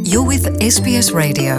You're with SBS Radio.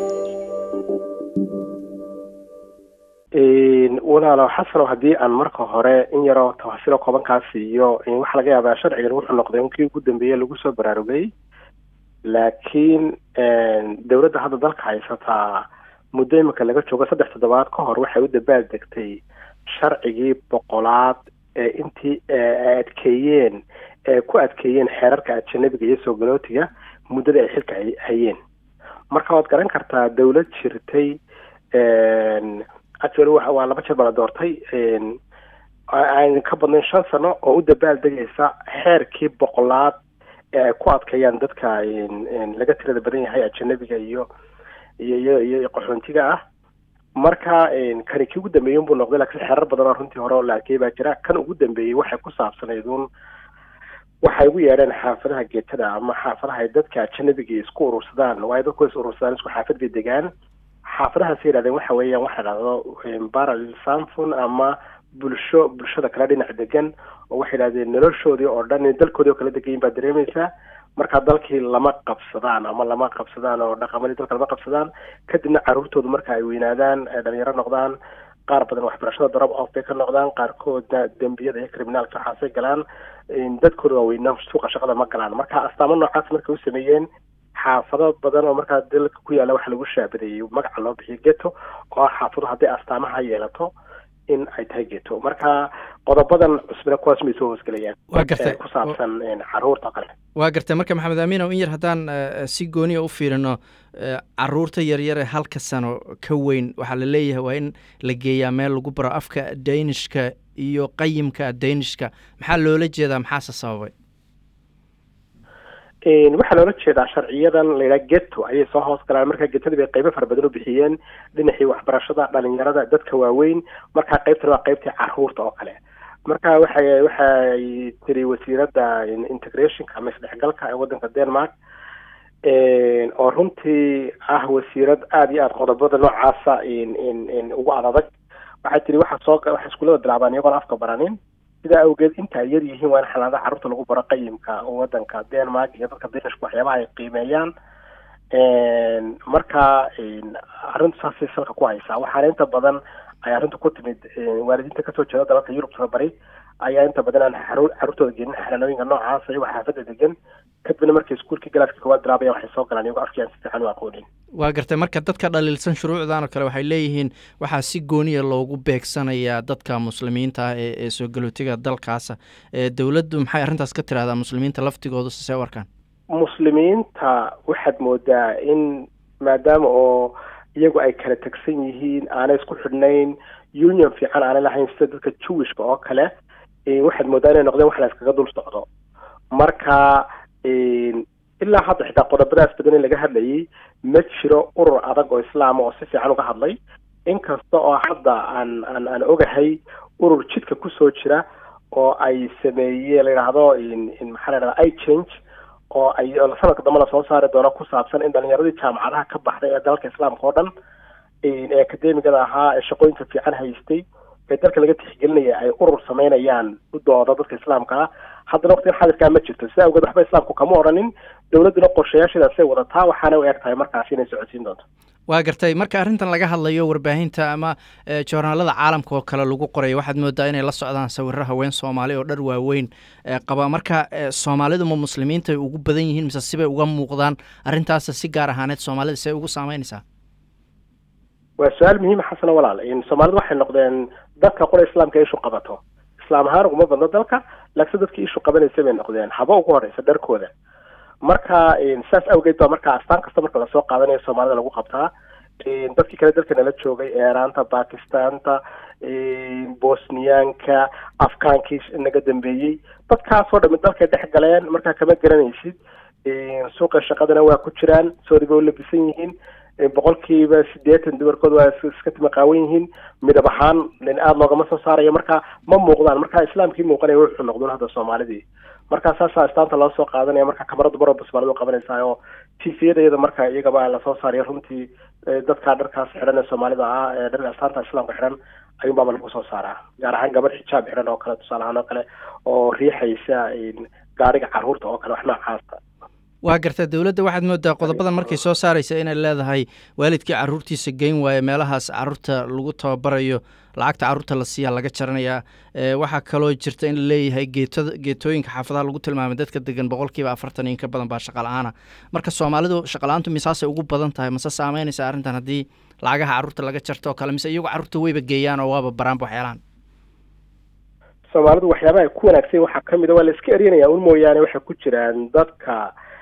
walaalo xasanow haddii aan marka hore in yaroo tafaasiilo koobankaa siiyo waxaa laga yaabaa sharcigan wuxuu noqday inkii ugu dambeeye lagu soo baraarugay laakiin dowladda hadda dalka haysataa muddo imika laga joogo saddex toddobaad ka hor waxay u dabaal degtay sharcigii boqolaad ee intii adkeeyeen ee ku adkeeyeen xeerarka ajanabiga iyo soo galootiga muddada ay xilka hayeen marka waad garan kartaa dowlad jirtay actually waa laba jeer baa la doortay aan ka badnayn shan sano oo u dabaal degaysa xeerkii boqolaad ee ay ku adkeeyaan dadka laga tirada badan yahay ajanabiga iyo iyo iyo iyo qaxoontiga ah marka kani kii ugu dambeeyey unbuu noqday laakiin xeerar badan oo runtii hore oo la adkeeyay baa jira kan ugu dambeeyey waxay ku saabsanayd uun waxay ugu yeedheen xaafadaha geetada ama xaafadaha ay dadka ajanabiga isku urursadaan waayo dadku is urursadaan isku xaafad bay degaan xaafadahaas yidhahdeen waxa weeyaan waxa dhahdo parallel samfun ama bulsho bulshada kala dhinac degan oo waxay yidhahdeen noloshoodii oo dhan dalkoodii oo kala degayin baa dareemaysaa marka dalkii lama qabsadaan ama lama qabsadaan oo dhaqamadii dalka lama qabsadaan kadibna caruurtoodu marka ay weynaadaan dhalinyaro noqdaan qaar badan waxbarashada drop off bay ka noqdaan qaarkoodna dembiyada iyo criminaalka waxaasay galaan dadkooda waaweyna suuqa shaqada ma galaan marka astaamo noocaas markay u sameeyeen xaafado badan oo markaa dalka ku yaalla waxa lagu shaabadeeyey magaca loo bixiyo geto oo ah xaafado hadday astaamaha yeelato in ay tahay geto marka qodobadan cusbina kuwaas may soo hoosgelayaan waa gartay ku saabsan caruurta kale waa gartay marka maxamed aamiinow in yar haddaan si gooniya u fiirino caruurta yaryar ee halka sano ka weyn waxaa la leeyahay waa in la geeyaa meel lagu baro afka daynishka iyo qayimka daynishka maxaa loola jeedaa maxaase sababay waxaa loola jeedaa sharciyadan layidhaha geto ayay soo hoos galaan marka getadii bay qaybo fara badan u bixiyeen dhinacii waxbarashada dhalinyarada dadka waaweyn markaa qaybtan waa qaybtii caruurta oo kale marka waxay waxay tiri wasiiradda integrationka ama isdhexgalka ee waddanka denmark oo runtii ah wasiirad aada iyo aada qodobada noocaasa ugu adadag waxay tiri waxa soo waxay iskuullada bilaabaan iyagoon afka baranin sidaa awgeed inta ay yar yihiin waa in xanaanada carruurta lagu baro qayimka waddanka denmark iyo dadka danishka waxyaabaha ay qiimeeyaan marka arrintu saasay salka ku haysaa waxaana inta badan ay arrintu ku timid waalidiinta kasoo jeeda dalalka yurub tababari ayaa inta badan aan carruurtooda gelin xanaanooyinka noocaas iyagoo xaafadda degan kadibna markay iskuulkii galaaska koowaad bilaabaya waxay soo galaan iyagoo afkii aan si fiican u aqoonin waa gartay marka dadka dhaliilsan shuruucdan oo kale waxay leeyihiin waxaa si gooniya loogu beegsanayaa dadka muslimiinta ah ee ee soo galootiga dalkaasa dowladdu maxay arrintaas ka tirahdaa muslimiinta laftigoodu sisee warkaan muslimiinta waxaad moodaa in maadaama oo iyagu ay kala tegsan yihiin aanay isku xidhnayn union fiican aanay lahayn sida dadka jewishka oo kale waxaad moodaa inay noqdeen wax la iskaga dul socdo marka ilaa hadda xitaa qodobadaas badan in laga hadlayay ma jiro urur adag oo islaama oo si fiican uga hadlay inkasta oo hadda aan aan aan ogahay urur jidka kusoo jira oo ay sameeye la yidhaahdo maxaa la yidhahda i change oo ay sanadka dambe lasoo saari doono ku saabsan in dhalinyaradii jaamacadaha ka baxday ee dalalka islaamka oo dhan ee akademigada ahaa ee shaqooyinka fiican haystay ee dalka laga tixgelinaya ay urur sameynayaan u dooda dadka islaamka ah haddana waqtigan xadirkaa ma jirto sidaa awgeed waxba islaamku kama odhanin dowladduna qorshayaasheedaasay wadataa waxaana u eg tahay markaasi inay socodsiin doonto waa gartay marka arrintan laga hadlayo warbaahinta ama joornaalada caalamka oo kale lagu qorayo waxaad moodaa inay la socdaan sawiro haween soomaali oo dhar waaweyn qaba marka soomaalidu ma muslimiintay ugu badan yihiin mise sibay uga muuqdaan arrintaas si gaar ahaaneed soomaalida see ugu saameynaysaa waa su-aal muhiima xasana walaal soomaalidu waxay noqdeen dadka qura islaamka ishu qabato islaam ahaan uguma badno dalka laakiin dadkii ishu qabanaysa bay noqdeen haba ugu horeysa dharkooda marka saas awgeed baa marka astaan kasta marka lasoo qaadanayo soomaalida lagu qabtaa dadkii kale dalka nala joogay eeraanta bakistaanta bosniyaanka afkaankii naga dambeeyey dadkaasoo dhami dalkay dhex galeen markaa kama garanaysid suuqa shaqadana waa ku jiraan soori bay u labisan yihiin boqolkiiba sideetan dumarkood waa iska timaqaawan yihiin midab ahaan aada loogama soo saarayo marka ma muuqdaan marka islaamkii muuqanaya wuxuu noqdun hadda soomaalidii marka saasaa astaanta loo soo qaadanaya marka kamarada baroba soomaalida qabanaysaa oo tifiyada iyada marka iyagaba lasoo saarayo runtii dadka dharkaas xidhan ee soomaalida ah ee dharka astaanta islaamka xidhan ayuunbaaba lagu soo saaraa gaar ahaan gabadh xijaab xidhan oo kale tusaale ahaan oo kale oo riixaysa gaariga caruurta oo kale wax noocaasa waa garta dowladda waxaad moodaa qodobadan markay soo saaraysa inay leedahay waalidkii caruurtiisa geyn waayo meelahaas caruurta lagu tababarayo lacagta caruurta la siiyaa laga jaranayaa waxaa kaloo jirta in la leeyahay geetada geetooyinka xaafadaha lagu tilmaamay dadka degan boqolkiiba afartan in ka badan baa shaqa-la-aana marka soomaalidu shaqa-la-aantu misaasay ugu badan tahay mase saameynaysa arrintan haddii lacagaha caruurta laga jarto oo kale mise iyagu carruurta weyba geeyaan oo waaba baraanba waxyaalahan soomaalidu waxyaabaha ku wanaagsan waxaa kamid a waa la iska eryanaya un mooyaane waxay ku jiraan dadka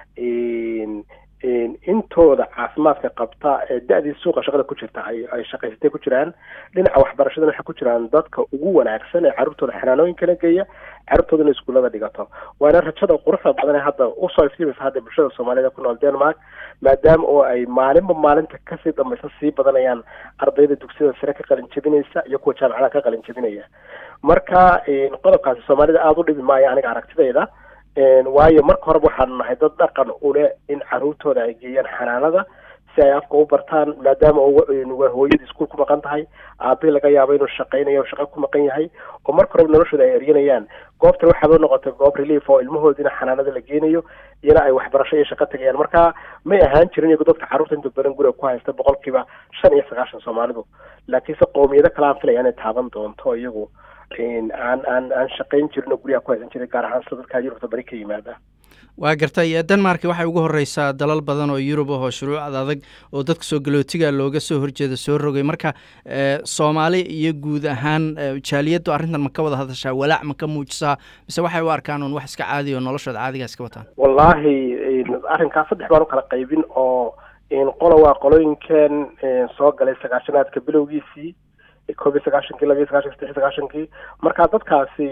intooda caafimaadka qabta ee da-dii suuqa shaqada ku jirta ay ay shaqaysatay ku jiraan dhinaca waxbarashadana waxay ku jiraan dadka ugu wanaagsan ee carruurtooda xanaanooyinkana geeya carruurtoodana iskuullada dhigato waana rajada quruxda badan ee hadda usoo iftiimaysa hadda bulshada soomaalida ku nool denmark maadaama oo ay maalinba maalinta kasii dambaysa sii badanayaan ardayda dugsiyada sare ka qalin jebinaysa iyo kuwa jaamacadaha ka qalin jebinaya marka qodobkaasi soomaalida aada u dhibi maayo aniga aragtidayda waayo marka horeba waxaanu nahay dad dhaqan ule in caruurtooda ay geeyaan xanaanada si ay afka u bartaan maadaama waa hooyadii iskuul ku maqan tahay aabihii laga yaabo inuu shaqaynayo shaqo ku maqan yahay oo marka horeba noloshooda ay eryanayaan goobtan waxaaba noqotay goob relief oo ilmahoodina xanaanada la geenayo iyana ay waxbarasho iyo shaqo tagayaan marka may ahaan jirin iyagu dadka carruurta inta badan guriga ku haysta boqolkiiba shan iyo sagaashan soomaalidu laakiinse qowmiyado kale aan filaya inay taaban doonto iyagu aan aan aan shaqayn jirin oo guryaha ku haysan jiray gaar ahaan sida dadka yurubta bari ka yimaada waa gartay denmark waxay ugu horeysaa dalal badan oo yurub ah oo shuruucad adag oo dadka soo galootiga looga soo horjeeda soo rogay marka soomaali iyo guud ahaan jaaliyaddu arrintan ma ka wada hadashaa walaac ma ka muujisaa mise waxay u arkaan un wax iska caadiya oo noloshooda caadiga iska wataan wallaahi arrinkaas saddex baan u kala qaybin oo qola waa qolooyinkan soo galay sagaashanaadka bilowgiisii koob iyo sagaashankii laba iyo sagaashanki saddex iyo sagaashankii marka dadkaasi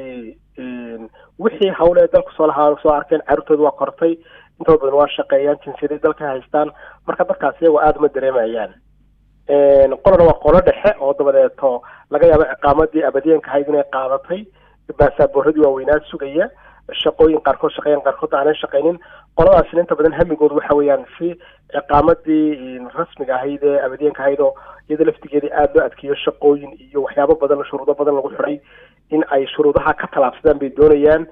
wixii hawle dalku soo lahaa soo arkeen carruurtooda waa kortay intooda badan waa shaqeeyaan jinsiyaday dalka haystaan marka dadkaasi iyagoo aada uma dareemayaan qolana waa qolo dhexe oo dabadeeto laga yaabo ciqaamadii abadiyanka ahayd inay qaadatay baasaaboorradii waaweynaa sugaya shaqooyin qaarkood shaqeeyaan qaarkood aanay shaqaynin qoladaasina inta badan hamigoodu waxa weeyaan si ciqaamadii rasmiga ahayd ee abadiyanka ahayd oo iyada laftigeedii aada loo adkeeyo shaqooyin iyo waxyaabo badan shuruudo badan lagu xidhay in ay shuruudaha ka tallaabsadaan bay doonayaan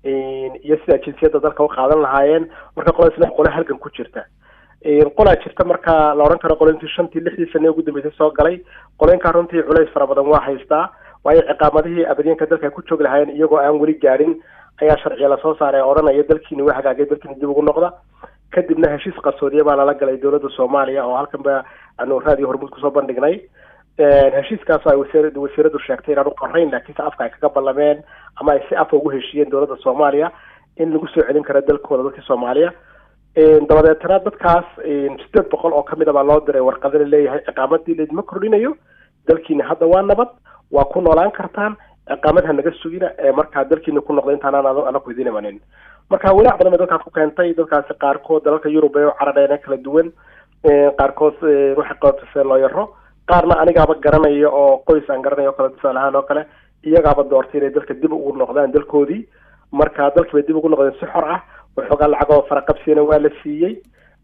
iyo sidaa jinsiyadda dalka u qaadan lahaayeen marka qoladaasna qole halgan ku jirta qolaa jirta marka la odhan karo qolointii shantii lixdii sane ugu dambeysay soo galay qoloyinkaa runtii culays fara badan waa haystaa waayo ciqaamadihii abadiyanka dalka ay ku joogi lahaayeen iyagoo aan weli gaadhin ayaa sharciya lasoo saaray ee odhanaya dalkiini waa hagaagay dalkiini dib ugu noqda kadibna heshiis qarsoodiya baa lala galay dowladda soomaaliya oo halkan ba aanu raadiyo hormuud kusoo bandhignay heshiiskaas ay wasiir wasiiradu sheegtay inaan u qorayn laakiinse afka ay kaga ballameen ama ay si afa ugu heshiiyeen dowladda soomaaliya in lagu soo celin karo dalkooda dadkii soomaaliya dabadeetana dadkaas sideed boqol oo kamid a baa loo diray warqada la leeyahay ciqaamadii laydima kordhinayo dalkiina hadda waa nabad waa ku noolaan kartaan ciqaamad ha naga sugina ee markaa dalkiina ku noqda intaanaan anaku idin imanin marka walaac badan bay dadkaas ku keentay dadkaasi qaarkood dalalka yurub ee u caradheena kala duwan qaarkood waxay qabatiseen loo yaro qaarna anigaaba garanaya oo qoys aan garanaya o kale tusaale ahaan oo kale iyagaaba doortay inay dalka dib ugu noqdaan dalkoodii marka dalkii bay dib ugu noqdeen si xor ah waxoogaa lacagoo faraqabsiyana waa la siiyey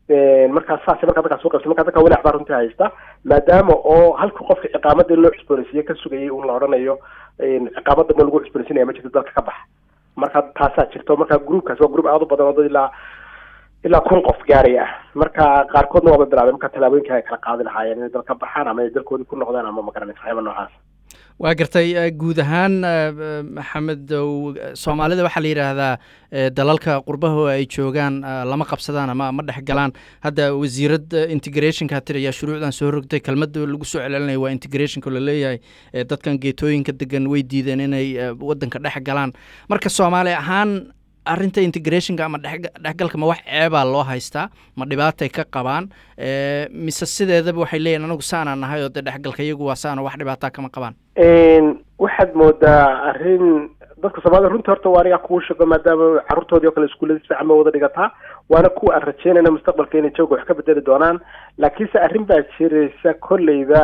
markaa saas markaa dadkaas u qabsay marka dadka walaac baa runtii haysta maadaama oo halkii qofka ciqaamadii loo cusboonaysiiye ka sugayay un la odhanayo ciqaamada ma lagu cusboonaysinaya ma jirto dalka ka baxa marka taasaa jirto marka groupkaas waa group aada u badan oo dad ilaa ilaa kun qof gaaraya ah marka qaarkoodna waaba bilaabeen marka tallaabooyinka ay kala qaadi lahaayeen inay dalka baxaan ama ay dalkoodii ku noqdaan ama magaranaysa waxyaaba noocaas waa gartay guud ahaan maxamed soomaalida waxaa la yidhaahdaa dalalka qurbaho ay joogaan lama qabsadaan ama ma dhex galaan hadda wasiirad integrationka tir ayaa shuruucdan soo rogtay kelmadda lagu soo celcelinaya waa integrationka laleeyahay dadkan geetooyinka degan way diideen inay wadanka dhex galaan marka soomaali ahaan arrinta integrationka ama dhexgalka ma wax ceebaa loo haystaa ma dhibaatay ka qabaan mise sideedaba waxay leeyihin anagu saanaan nahay oo dee dhexgalka iyagu waa saano wax dhibaataa kama qabaan waxaad moodaa arrin dadka soomaalida runtii horta waa anigaa kuu sheego maadaama carruurtoodii oo kale iskuullada si fiican ba wada dhigataa waana kuwa aan rajeynayna mustaqbalka inay jooga wax ka bedeli doonaan laakiinse arrin baa jiraysa kolleyda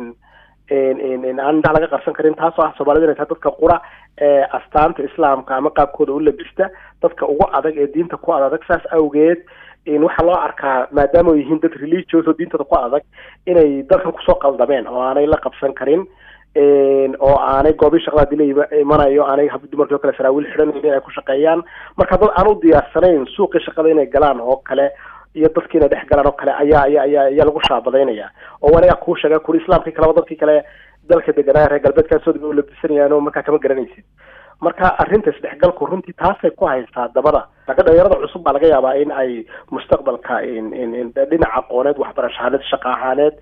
aan indhaha laga qarsan karin taasoo ah soomaalida inay tahay dadka qura ee astaanta islaamka ama qaabkooda u labista dadka ugu adag ee diinta ku adag saas awgeed waxaa loo arkaa maadaama ay yihiin dad religious oo diintooda ku adag inay dalkan kusoo qaldameen oo aanay la qabsan karin oo aanay goobii shaqada hadii la imanayo aanay dumarkii oo kale saraawiil xidhanayn inay ku shaqeeyaan marka dad aan u diyaarsanayn suuqii shaqada inay galaan oo kale iyo dadkii inay dhex galaan oo kale ayaa ayaa ayaa ayaa lagu shaabadaynaya oo aniga kuu sheega kuri islaamkii kaleba dadkii kale dalka deganaa reer galbeedkaa soo dib u labisanayaan oo markaa kama garanaysid marka arrinta isdhexgalku runtii taasay ku haystaa dabada laakiin dhalinyarada cusub baa laga yaabaa in ay mustaqbalka dhinaca aqooneed waxbarasho ahaaneed shaqa ahaaneed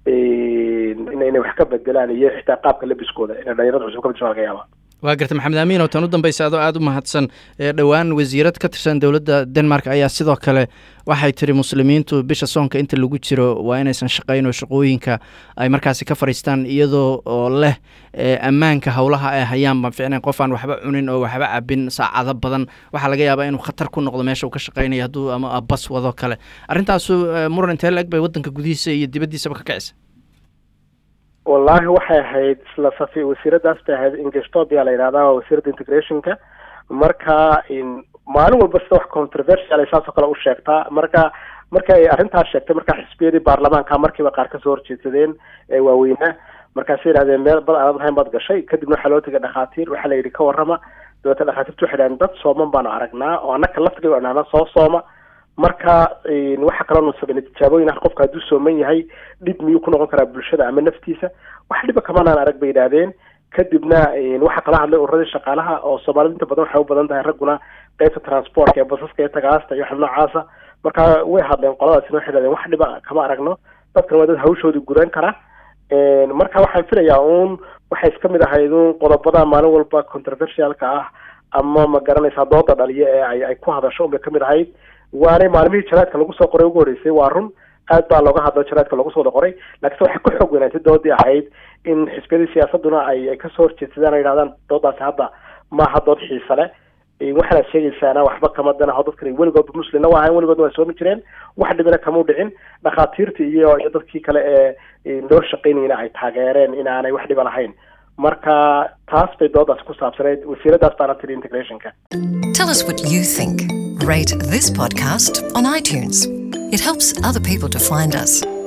inay wax ka bedelaan iyo xitaa qaabka labiskooda inay dhalinyarada cusub ka bedesho laga yaabaa waa garta maxamed amiin oo tan u dambaysa adoo aada u mahadsan dhowaan wasiirad ka tirsan dowladda denmark ayaa sidoo kale waxay tiri muslimiintu bisha soonka inta lagu jiro waa inaysan shaqayn oo shaqooyinka ay markaasi ka fadhiistaan iyadoo oo leh ammaanka howlaha ay hayaan baan ficnayn qof aan waxba cunin oo waxba cabin saacado badan waxaa laga yaabaa inuu khatar ku noqdo meesha uu ka shaqaynaya hadduu ama bas wado kale arrintaasu muran intee la eg bay waddanka gudihiisa iyo dibaddiisaba ka kicisa wallaahi waxay ahayd isla safi wasiiradaas bay ahayd ingestopia la yidhahdaa waa wasiirada integrationka marka maalin walba sida wax controversial ay saasoo kale u sheegtaa marka marka ay arrintaas sheegtay markaa xisbiyadii baarlamaanka markiiba qaar kasoo horjeedsadeen ee waaweynaa markaasay yidhahdeen meel bad aanad lahayn baad gashay kadibna waxaa loo tegay dhakhaatiir waxaa la yidhi ka warrama dabeeta dhakhaatiirtu waxay dhahdeen dad sooman baanu aragnaa oo annaka laftiga o dhahna soo sooma marka waxaa kaloo sameynay tijaabooyin ah qofka hadduu sooman yahay dhib miyuu ku noqon karaa bulshada ama naftiisa wax dhiba kamanaan arag bay yidhaahdeen kadibna waxaa kala hadlay ururadii shaqaalaha oo soomaalida inta badan waxay u badan tahay ragguna qeybta transportka ee basaska iyo tagaasta iyo wax noocaasa marka way hadleen qoladaasina waxay dhahdeen wax dhiba kama aragno dadkan waa dad hawshoodii guran kara marka waxaan filayaa uun waxay iska mid ahayd uun qodobada maalin walba controversialka ah ama ma garanaysaa dooda dhaliya ee ay ay ku hadasho unbay kamid ahayd waanay maalmihii janaadka lagu soo qoray ugu horreysay waa run aad baa looga hadlo janaadka lagu soo wada qoray laakiinse waxay ku xoog weynaatay doodii ahayd in xisbiyadii siyaasaduna ay ay kasoo horjeedsadaan ay yidhahdaan doodaasi hadda maaha dood xiisa leh waxaanaad sheegaysaana waxba kama danaho dadkan weligoodba muslimna waa ahayn weligoodna waa soomi jireen wax dhibina kamau dhicin dhakhaatiirtii iyo iyo dadkii kale ee loo shaqaynayna ay taageereen inaanay wax dhiba lahayn marka taas bay doodaas ku saabsaneyd wasiiradaas baana tiri integrationka Tell us what you think. Rate this podcast on iTunes. It helps other people to find us.